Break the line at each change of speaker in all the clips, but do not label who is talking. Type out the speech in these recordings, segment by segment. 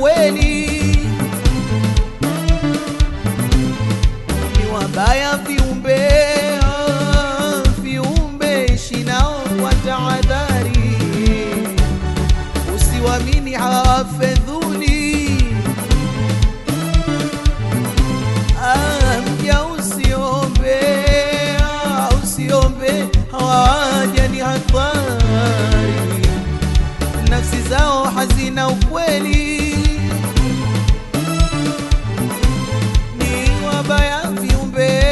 ukweli ni wabaya viumbe ah, viumbe ishi nao kwa tahadhari usiwamini hawafedhuli Ah, mja usiombe ah, usiombe hawaja ni hatari nafsi zao hazina ukweli ni wabaya viumbe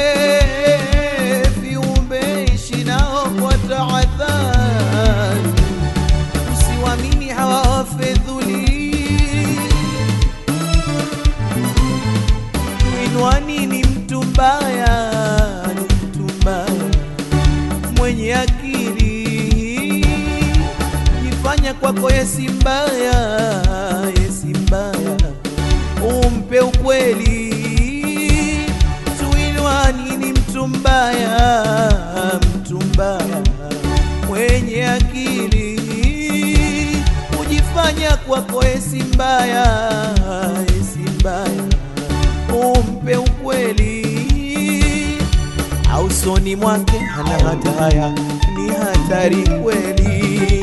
viumbe ishi nao kwa tahadhari usiwamini hawafedhuli Winwani ni mtu mbaya, ni mtu mbaya mwenye akili, jifanya kwako yesi mbaya, yesi mbaya, umpe ukweli. Tuinwani ni mtu mbaya, mtu mbaya mwenye akili, kujifanya kwako yesi mbaya, yesi mbaya umpe ukweli au soni mwake hana hata haya ni hatari kweli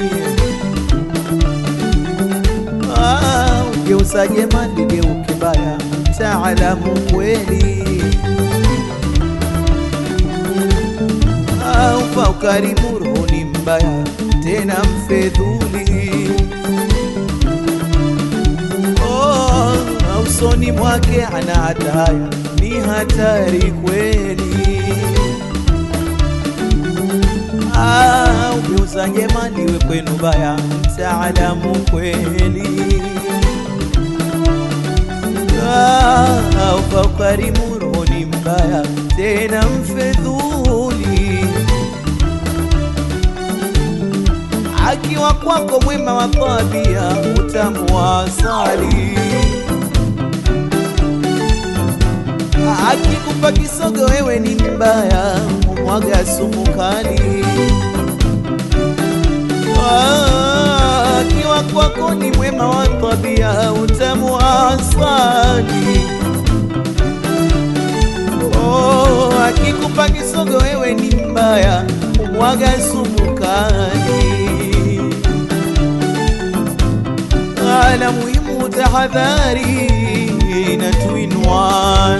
Ah, ugeuza jema ligeuke baya taalamu kweli Ah, ufa ukarimu roho ni mbaya tena mfedhuli Oh, usoni mwake ana hata haya ni hatari kweli. Ah, ugeuza njema liwe kwenu baya, mtaalamu kweli. Ah, uka ukarimu roho ni mbaya tena mfedhuli akiwa kwako mwema wa tabia utamu wa asali akikupa kisogo wewe ni mbaya umwaga sumu kali Ah, akiwa kwako ni mwema wa tabia utamu wa asali Oh, akikupa kisogo wewe ni mbaya umwaga sumu kali ala muhimu tahadhari na tuinwan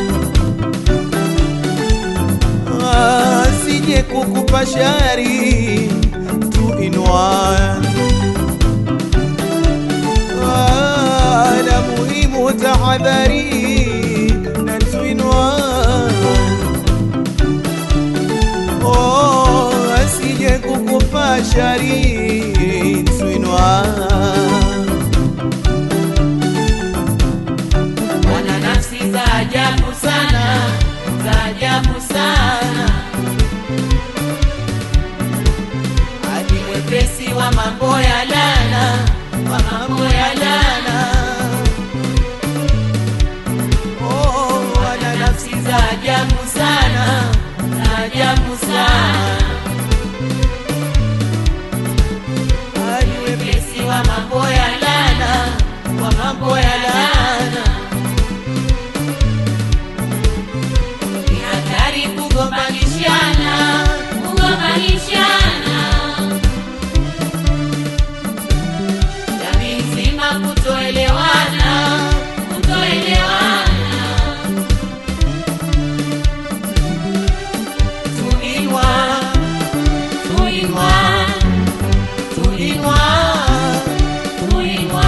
asije kukupa shari tuinwan ala muhimu tahadhari na tuinwan oh, asije kukupa shari tuinwan
wana nafsi za ajabu sana, za ajabu sana, hadi mwepesi wa mambo ya lana, wa mambo ya lana.
Oh,
Wana nafsi za ajabu sana, za ajabu sana, hadi mwepesi wa mambo ya lana, wa mambo ya lana. Ni hatari kugombanishana, kugombanishana. Jamii nzima kutoelewana, kutoelewana. Tuinwa, tuinwa, tuinwa, tuinwa.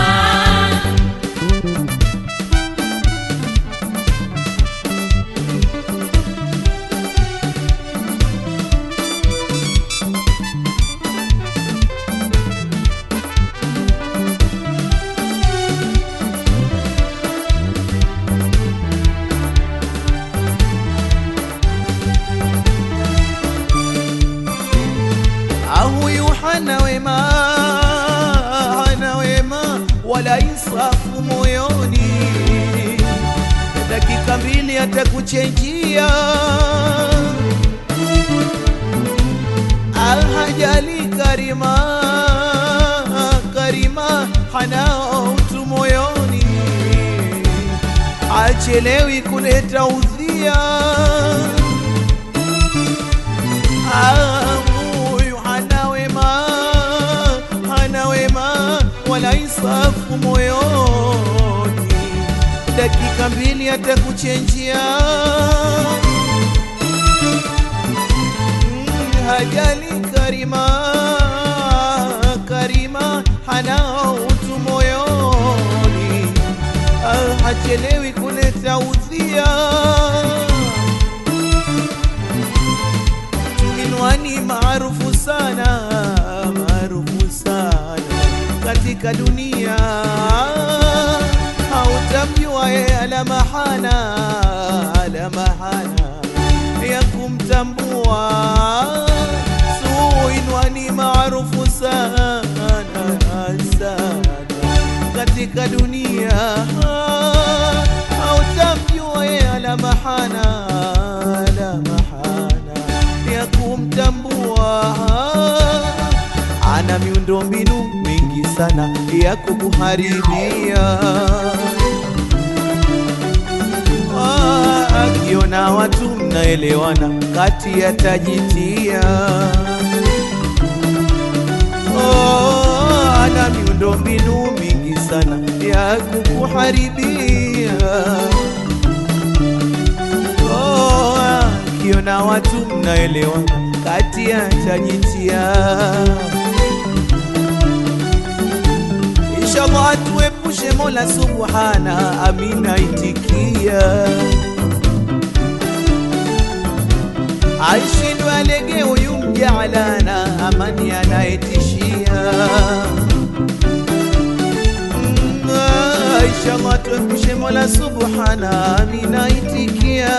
Ah, huyu hana wema, hana wema wala insafu moyoni, dakika mbili atakuchenjia. Alhajali karima, karima hana utu moyoni, hachelewi kuleta udhia. Ah, Huyu hana wema, hana wema wala insafu moyoni, dakika mbili atakuchenjia. Mm, Hajali Karima, Karima hana utu moyoni, Ah, hachelewi kuleta udhia. Tuminwani maarufu sana, maarufu sana katika dunia, hautamjua yeye ala mahana, ala mahana ya kumtambua. Suinwani maarufu sana sana katika dunia, hautamjua yeye ala mahana, ala mahana ya kumtambua. Ana miundo mbinu mingi sana ya kukuharibia. Ah, Akiona watu mnaelewana, kati yatajitia. Oh, ana miundo mbinu mingi sana ya kukuharibia. Oh, akiona watu mnaelewana, kati yatajitia. Inshallah atuepushe Mola Subhana, amina itikia. Aishindwe alege huyu mjaalana, amani anayetishia. Mm, Inshallah atuepushe Mola Subhana, amina itikia.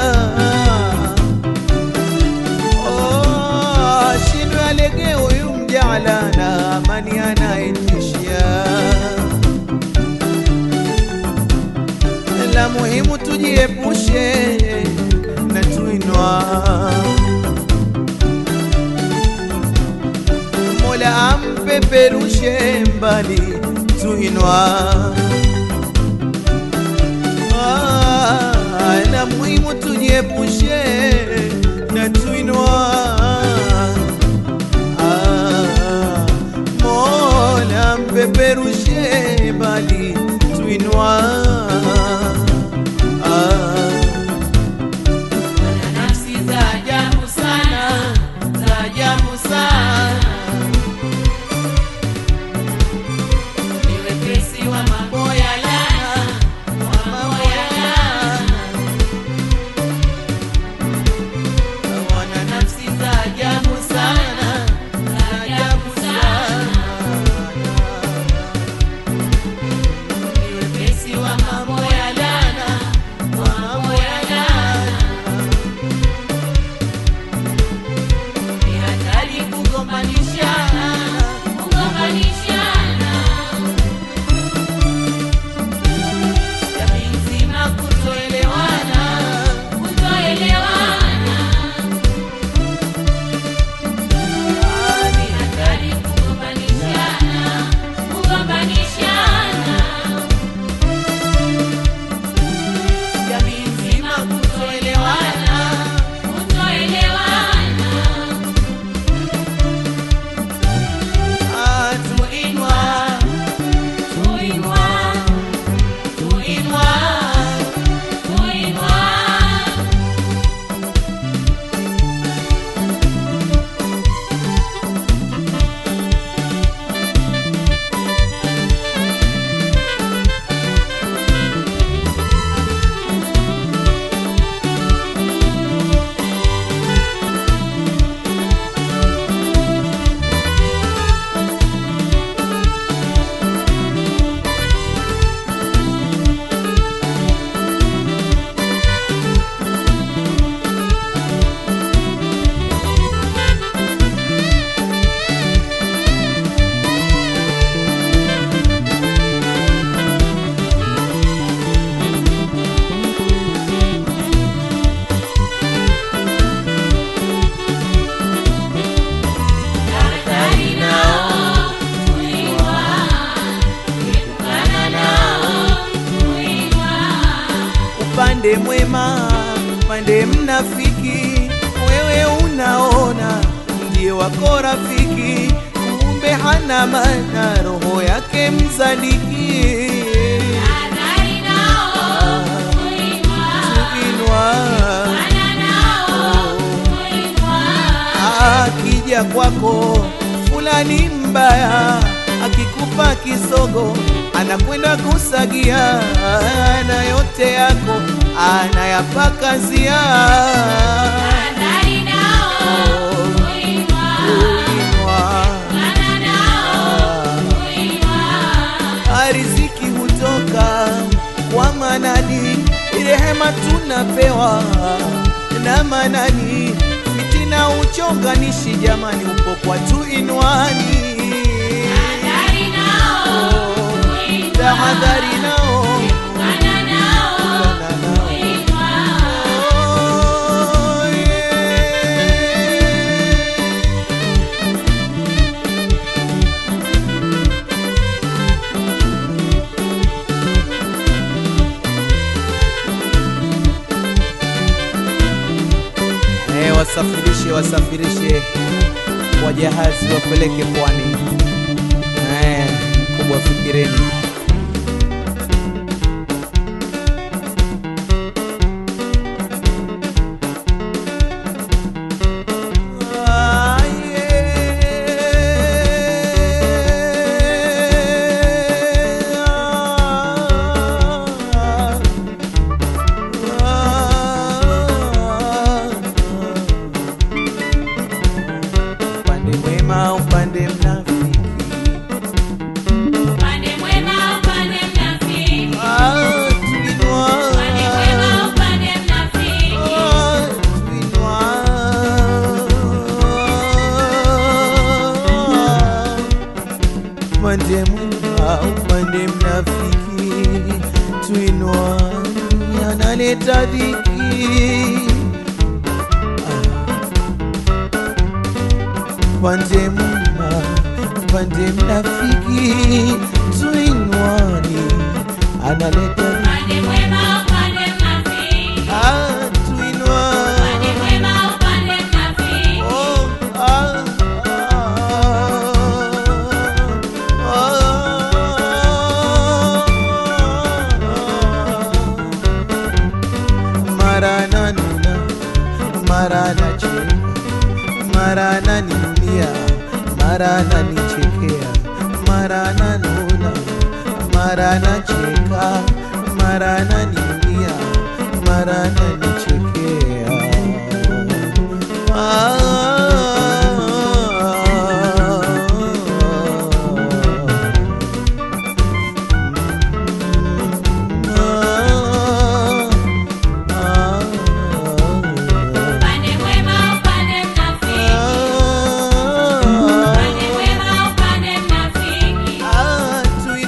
Oh, ashindwe alege huyu mjaalana, amani anayetishia. la muhimu tujiepushe na tuinwa. Mola ampeperushe mbali tuinwa. Ah, la muhimu tujiepushe na tuinwa. Ah, Mola mpeperushe mbali tuinwa. Ah,
Wana nafsi za ajabu sana, za ajabu sana. Ni wepesi wa mambo ya laana, wa mambo ya laana. Wana nafsi za
upande mwema, upande mnafiki, wewe unaona ndiye wako rafiki, kumbe hana maana, roho yake mzaliki.
Hadhari nao kuinua,
Tuinwa
wana nao kuinua.
akija kwako fulani mbaya, akikupa kisogo anakwenda kusagia, na yote yako anayapakazia.
Hadhari nao kuinua,
Kuinwa,
wana nao kuinua.
riziki hutoka kwa Manani, rehema tunapewa na Manani, fitina uchonganishi, jamani, upo kwa tuinwani.
Hadhari nao kuinua,
tahadhari nao
wana nao
Ungana nao.
kuinua.
Oh, yeah. Eh, wasafirishe wasafirishe kwa jahazi wapeleke pwani. Eh, kubwa fikireni. Ah, yeah. Upande mwema, upande mnafiki.
Upande mwema, upande mnafiki.
Ah, tuinua.
Upande mwema, upande mnafiki.
Ah, tuinua. Upande mwema, upande mnafiki. Tuinua, analeta dhiki. Upande mwema, upande mnafiki. Tuinwani, analeta dhiki.
Upande mwema, upande mnafiki.
Ah, tuinua.
Upande mwema, upande mnafiki.
Oh, ah, ah, ah. Mara nanuna, mara nacheka, mara naninunia, mara nanichekea, mara nanuna, mara nacheka, mara naninunia, mara nanichekea.
Upande mwema, upande mnafiki. Upande mwema, upande mnafiki. Upande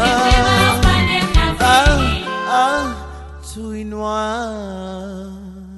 mwema, upande mnafiki.
Tuinwa